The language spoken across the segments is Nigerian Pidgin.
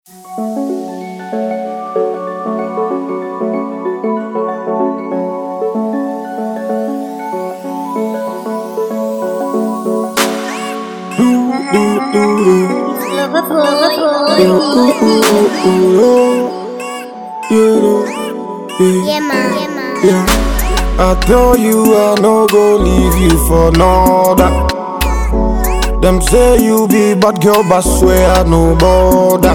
Yeah, man. Yeah, man. Yeah. I tell you I no go leave you for another. Them say you be bad girl, but swear I no bother.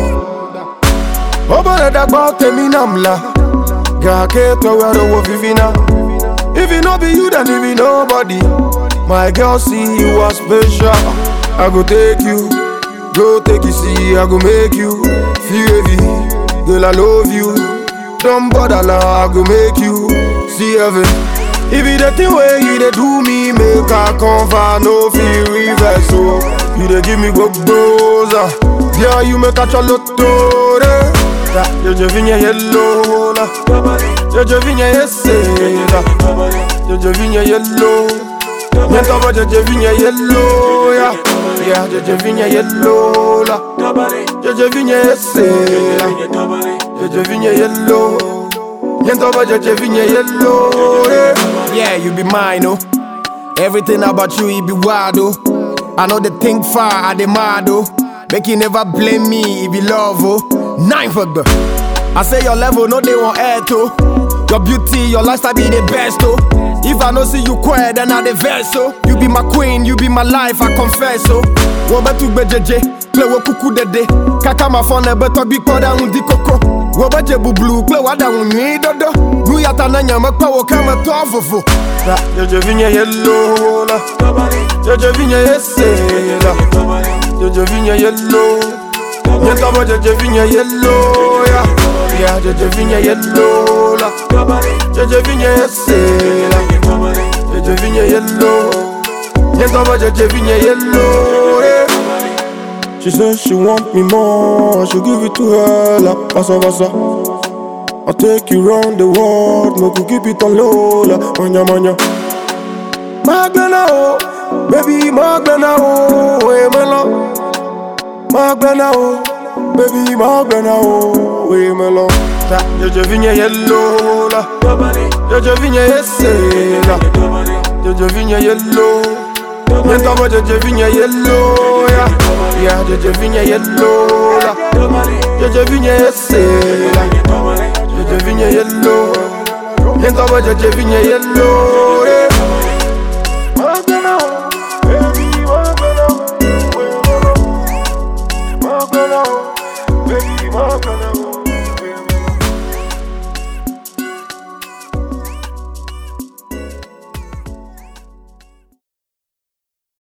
Oba da gba temi namla, ga ke to where the wolf vivina. If it no be you, then it be nobody. My girl, see you are special. I go take you, go take you, see I go make you feel heavy. Girl, I love you. Don't bother now, I go make you see heaven. If it the thing where you dey do me, make I come for no feel reverse. So you dey give me go goza, yeah you make a chalotore. Jojo vigne yellow la, Jojo vigne yesela, Jojo vigne yellow. Nyenta ba Jojo vigne yellow ya, yeah Jojo vigne yellow la, Jojo vigne yesela. Jeje vigne yellow Yento ba jeje vigne yellow yeah. yeah, you be mine, oh Everything about you, it be wild, oh I know they think far, I demand, oh Make you never blame me, it be love, oh Nine for the I say your level, no they want air to Your beauty, your lifestyle be the best, oh If I no see you quiet, then I the verse, oh You be my queen, you be my life, I confess, oh Wo betu gbejeje, play wo kuku dede Kaka ma phone, beto bi koda undi koko Wo beje bublu, play wada unyi dodo Nu yata na nyama kwa wo kama to fofo Jojo vigne yellow la Jojo vigne yesela Jojo vigne yellow Nyenta ba Jojo vigne yellow ya Yeah, Jojo vigne yellow la Jojo vigne yesela Jojo vigne yellow Nyenta ba Jojo vigne yellow yeah. She said she want me more, I should give it to her like basa basa. I'll take you round the world, no go keep it on low like manya manya. Magbena oh, baby Magbena oh, hey melo. Magbena oh, baby Magbena oh, hey melo. Ta, Jojo vigne yellow la, Jojo vigne yesela, Jojo vigne yellow. Nyenta ba Jojo vigne yellow ya, yeah Jojo vigne yellow la, Jojo vigne yesela, Jojo vigne yellow. Nyenta ba Jojo vigne yellow yeah. Magbena oh, baby Magbena oh, Magbena oh, baby Magbena oh.